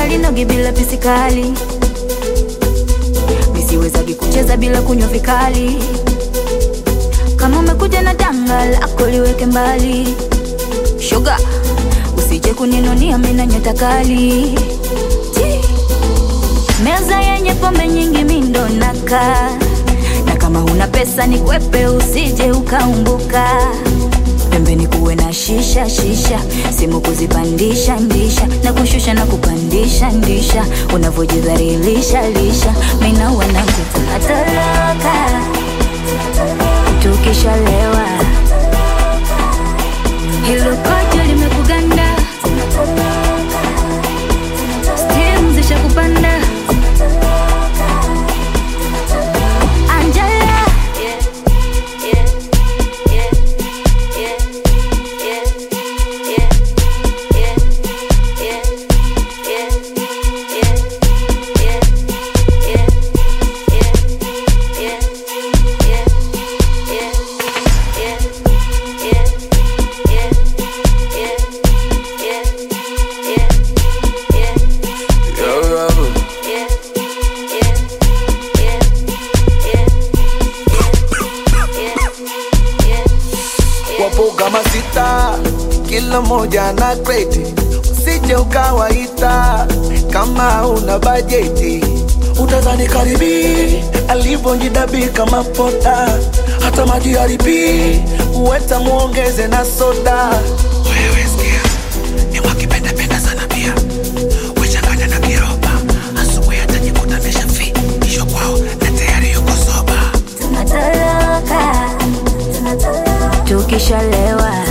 halinogi bila pisikali misiwezagi kucheza bila kunywa vikali kama umekuja na danga lako liweke mbali shoga usije kuninunia mina nyota kali Ti. meza yenye pombe nyingi mindo naka na kama huna pesa ni kwepe usije ukaumbuka pembeni kuwe na shisha shisha simu kuzipandisha ndisha na kushusha na kupandisha ndisha unavyojidhalilisha lisha mina wanangu tunatoroka tukishalewa hilo kojo limekuganda stimu zishakupanda Angela Yo, rubber. wapo kama sita, kila moja na kreti, usije ukawaita kama una bajeti. Utazani karibi alivyojidabika kama pota, hata maji haribi uweta muongeze na soda. Wewe sikia, ni wakipendapenda sana pia wechanganya na kiroba, asubuhi atajikuta ameshafikishwa kwao na tayari yuko soba. tunatoroka tukishalewa